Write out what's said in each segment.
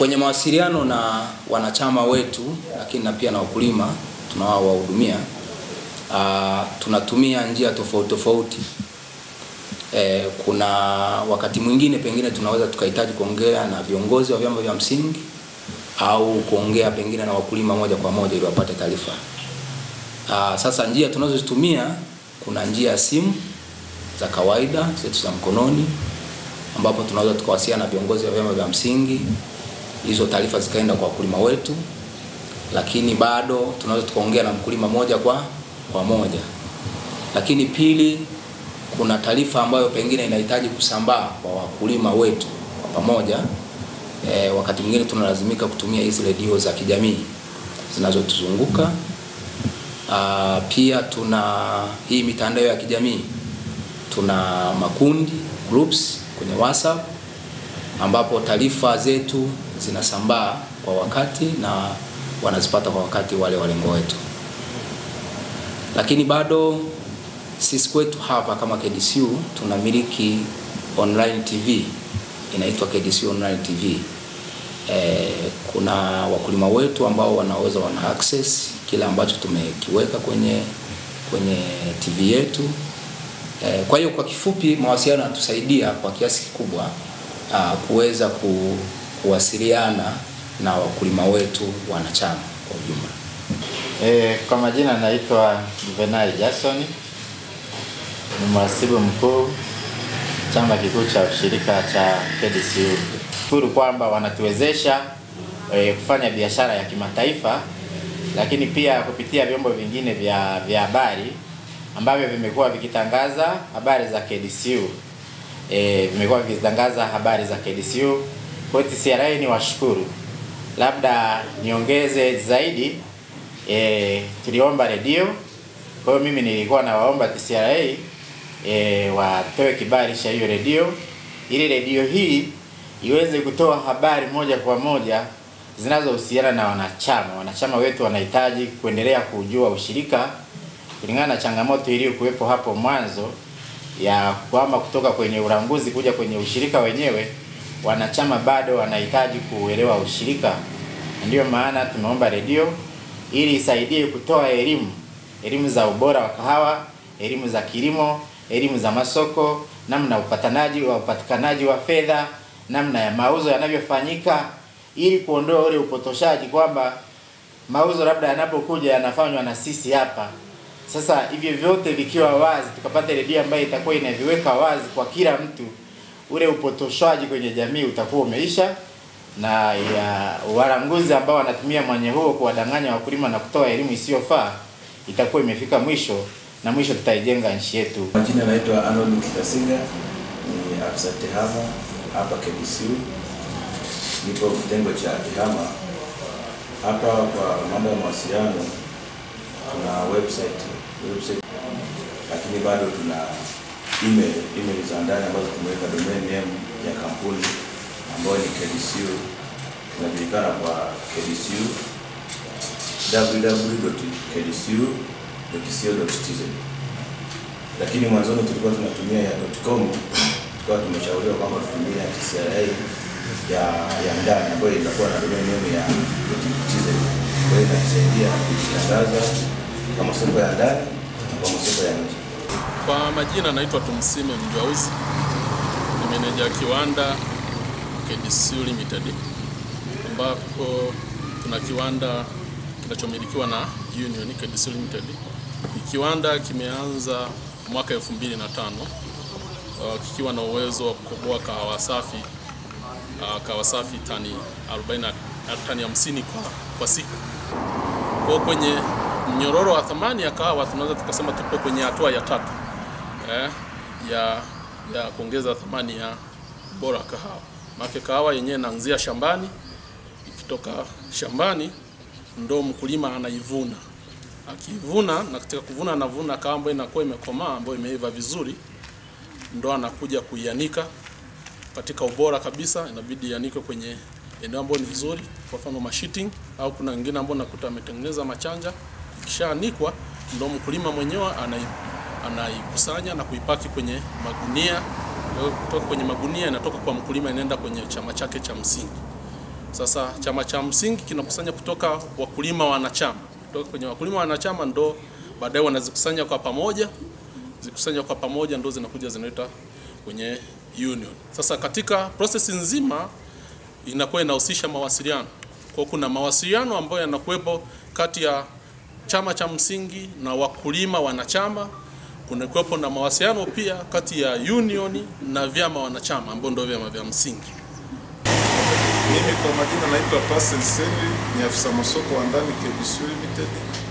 kwenye mawasiliano na wanachama wetu, lakini na pia na wakulima tunaowahudumia, uh, tunatumia njia tofauti tofauti. E, kuna wakati mwingine pengine tunaweza tukahitaji kuongea na viongozi wa vyama vya msingi au kuongea pengine na wakulima moja kwa moja ili wapate taarifa. Uh, sasa njia tunazozitumia kuna njia ya simu za kawaida zetu za mkononi ambapo tunaweza tukawasiliana na viongozi wa vyama vya msingi, hizo taarifa zikaenda kwa wakulima wetu, lakini bado tunaweza tukaongea na mkulima moja kwa kwa moja. Lakini pili, kuna taarifa ambayo pengine inahitaji kusambaa kwa wakulima wetu kwa pamoja. E, wakati mwingine tunalazimika kutumia hizi redio za kijamii zinazotuzunguka. Ah, pia tuna hii mitandao ya kijamii, tuna makundi groups kwenye WhatsApp ambapo taarifa zetu zinasambaa kwa wakati na wanazipata kwa wakati wale walengo wetu. Lakini bado sisi kwetu hapa kama KDCU tunamiliki online TV inaitwa KDCU Online TV. E, kuna wakulima wetu ambao wanaweza wana access kile ambacho tumekiweka kwenye kwenye TV yetu. E, kwa hiyo kwa kifupi mawasiliano yanatusaidia kwa kiasi kikubwa uh, kuweza ku, kuwasiliana na wakulima wetu wanachama kwa ujumla. E, kwa majina naitwa Juvenal Jackson, ni mhasibu mkuu chama kikuu cha ushirika cha KDCU. Shukuru kwamba wanatuwezesha e, kufanya biashara ya kimataifa, lakini pia kupitia vyombo vingine vya vya habari ambavyo vimekuwa vikitangaza habari za KDCU. E, vimekuwa vikitangaza habari za KDCU. Kwa hiyo TCRA ni washukuru. Labda niongeze zaidi e, tuliomba redio. Kwa hiyo mimi nilikuwa nawaomba TCRA e, watoe kibali cha hiyo redio ili redio hii iweze kutoa habari moja kwa moja zinazohusiana na wanachama. Wanachama wetu wanahitaji kuendelea kujua ushirika kulingana na changamoto iliyokuwepo hapo mwanzo ya kwamba kutoka kwenye ulanguzi kuja kwenye ushirika wenyewe, wanachama bado wanahitaji kuelewa ushirika. Ndiyo maana tumeomba redio ili isaidie kutoa elimu, elimu za ubora wa kahawa, elimu za kilimo, elimu za masoko, namna upatanaji wa upatikanaji wa fedha, namna ya mauzo yanavyofanyika, ili kuondoa ule upotoshaji kwamba mauzo labda yanapokuja yanafanywa na sisi hapa. Sasa hivyo vyote vikiwa wazi, tukapata redio ambayo itakuwa inaviweka wazi kwa kila mtu, ule upotoshaji kwenye jamii utakuwa umeisha, na ya walanguzi ambao wanatumia mwanya huo kuwadanganya wakulima na kutoa elimu isiyofaa itakuwa imefika mwisho, na mwisho tutaijenga nchi yetu. Majina naitwa Arnold Kitasinga, ni afisa tehama hapa KDCU. Nipo kitengo cha tehama hapa. Kwa mambo ya mawasiliano, tuna website website, lakini bado tuna email email za ndani ambazo tumeweka domain name ya kampuni ambayo ni KDCU, inajulikana kwa KDCU www.kdcu.co.tz lakini mwanzoni tulikuwa tunatumia ya .com, tukawa tumeshauriwa kwamba tutumie ya TCRA ya ya ndani ambayo itakuwa na domain name ya .tz. Kwa hiyo inatusaidia kujitangaza kwa masoko ya ndani na kwa masoko ya nje. Kwa majina naitwa Tumsime Mjauzi, ni meneja kiwanda KDCU Limited, ambapo tuna kiwanda kinachomilikiwa na Union KDCU Limited. Ni kiwanda kimeanza mwaka 2005 uh, kikiwa na uwezo wa kukoboa kahawa safi uh, kahawa safi tani 40 tani 50 kwa, kwa siku. Kwa kwenye mnyororo wa thamani ya kahawa tunaweza tukasema tupo kwenye hatua ya tatu eh, ya ya kuongeza thamani ya bora wa kahawa. Maana kahawa yenyewe inaanzia shambani, ikitoka shambani ndo mkulima anaivuna. Akivuna na katika kuvuna anavuna kahawa ambayo inakuwa imekomaa ambayo imeiva vizuri, ndo anakuja kuianika katika ubora kabisa. Inabidi ianikwe kwenye eneo ambalo ni nzuri, kwa mfano mashitting, au kuna wengine ambao nakuta ametengeneza machanja. Ikishaanikwa ndo mkulima mwenyewe anai anaikusanya na kuipaki kwenye magunia. Kutoka kwenye magunia inatoka kwa mkulima inaenda kwenye chama chake cha msingi. Sasa chama cha msingi kinakusanya kutoka wakulima wanachama, kutoka kwenye wakulima wanachama ndo baadaye wanazikusanya kwa pamoja, zikusanya kwa pamoja ndo zinakuja zinaita kwenye union. Sasa katika process nzima inakuwa inahusisha mawasiliano. Kwa kuna mawasiliano ambayo yanakuwepo kati ya chama cha msingi na wakulima wanachama. Kuna kuwepo na mawasiliano pia kati ya union na vyama wanachama ambao ndio vyama vya msingi. Mimi kwa majina naitwa Pascal Senri, ni afisa masoko wa ndani KBC Limited.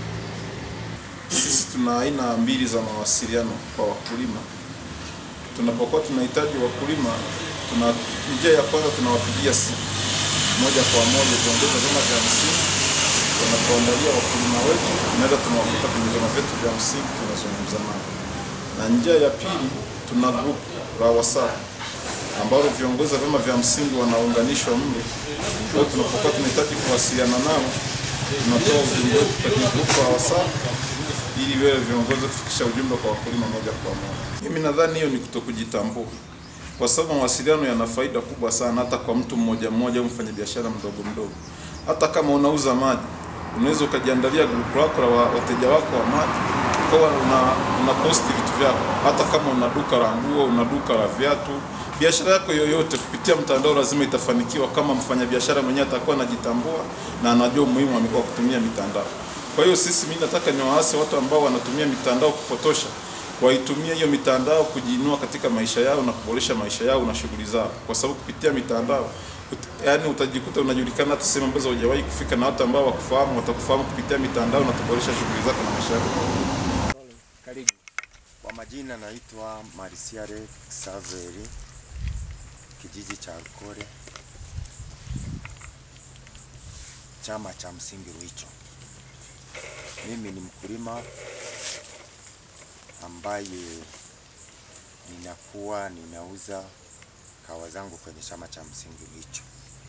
Sisi tuna aina mbili za mawasiliano kwa wakulima. Tunapokuwa tunahitaji wakulima, tuna njia ya kwanza tunawapigia simu moja kwa moja viongozi wa vyama vya msingi wanapoandalia wakulima wetu, tunaweza tunawakuta kwenye vyama vyetu vya msingi tunazungumza nao, na njia ya pili tuna group la WhatsApp ambalo viongozi wa vyama vya msingi wanaunganishwa mle. Kwa hiyo tunapokuwa tunahitaji kuwasiliana nao, tunatoa ujumbe wetu kwenye grupu la WhatsApp ili wewe viongozi kufikisha ujumbe kwa wakulima moja kwa moja. Mimi nadhani hiyo ni kutokujitambua, kwa sababu mawasiliano yana faida kubwa sana, hata kwa mtu mmoja mmoja au mfanyabiashara mdogo mdogo. Hata kama unauza maji, unaweza ukajiandalia grupu lako la wa- wateja wako wa maji, ukawa una, una posti vitu vyako. Hata kama una duka la nguo, una duka la viatu, biashara yako yoyote kupitia mtandao lazima itafanikiwa kama mfanyabiashara mwenyewe atakuwa anajitambua na anajua umuhimu wa wa kutumia mitandao. Kwa hiyo sisi, mimi nataka niwaase watu ambao wanatumia mitandao kupotosha, waitumie hiyo mitandao kujiinua katika maisha yao na kuboresha maisha yao na shughuli zao, kwa sababu kupitia mitandao ut- yaani utajikuta unajulikana hata sehemu ambazo hujawahi kufika, na watu ambao wakufahamu watakufahamu kupitia mitandao na kuboresha shughuli zako na maisha yako. Karibu. Kwa majina naitwa Marisiare Saveri, kijiji cha Rukore, chama cha msingi Ruicho. Mimi ni mkulima ambaye ninakuwa ninauza kawa zangu kwenye chama cha msingi Ruicho.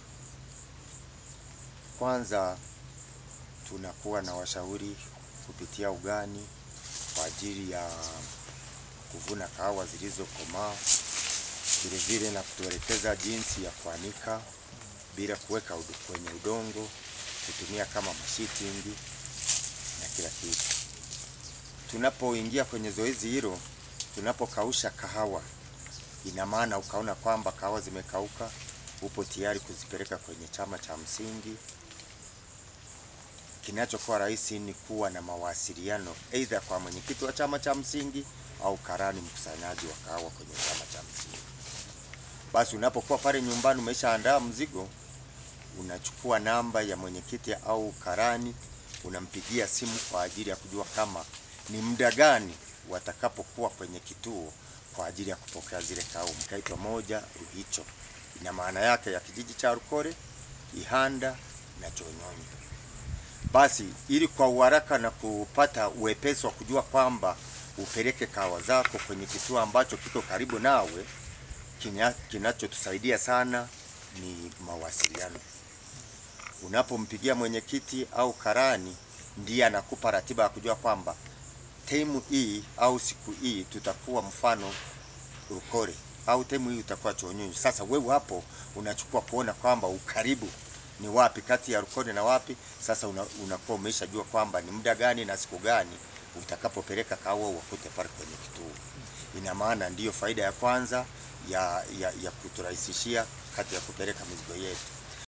Kwanza tunakuwa na washauri kupitia ugani kwa ajili ya kuvuna kahawa zilizokomaa, vile vile na kutuelekeza jinsi ya kuanika bila kuweka udu, kwenye udongo, kutumia kama mashitingi na kila kitu. Tunapoingia kwenye zoezi hilo, tunapokausha kahawa, ina maana ukaona kwamba kahawa zimekauka, upo tayari kuzipeleka kwenye chama cha msingi kinachokuwa rahisi ni kuwa na mawasiliano aidha kwa mwenyekiti wa chama cha msingi au karani mkusanyaji wa kahawa kwenye chama cha msingi. Basi unapokuwa pale nyumbani umeshaandaa mzigo, unachukua namba ya mwenyekiti au karani, unampigia simu kwa ajili ya kujua kama ni muda gani watakapokuwa kwenye kituo kwa ajili ya kupokea zile kahawa. Mkaitwa moja Ruhicho, ina maana yake ya kijiji cha Rukore, Ihanda na Chonyonyi. Basi ili kwa uharaka na kupata uwepesi wa kujua kwamba upeleke kahawa zako kwenye kituo ambacho kiko karibu nawe, kinya- kinachotusaidia sana ni mawasiliano. Unapompigia mwenyekiti au karani, ndiye anakupa ratiba ya kujua kwamba temu hii au siku hii tutakuwa mfano Rukore au temu hii utakuwa Chonyonyi. Sasa wewe hapo unachukua kuona kwamba ukaribu ni wapi kati ya Rukore na wapi. Sasa una, unakuwa umeshajua kwamba ni muda gani na siku gani utakapopeleka kahawa wakute pale kwenye kituo. Ina maana ndiyo faida ya kwanza ya, ya, ya kuturahisishia kati ya kupeleka mizigo yetu.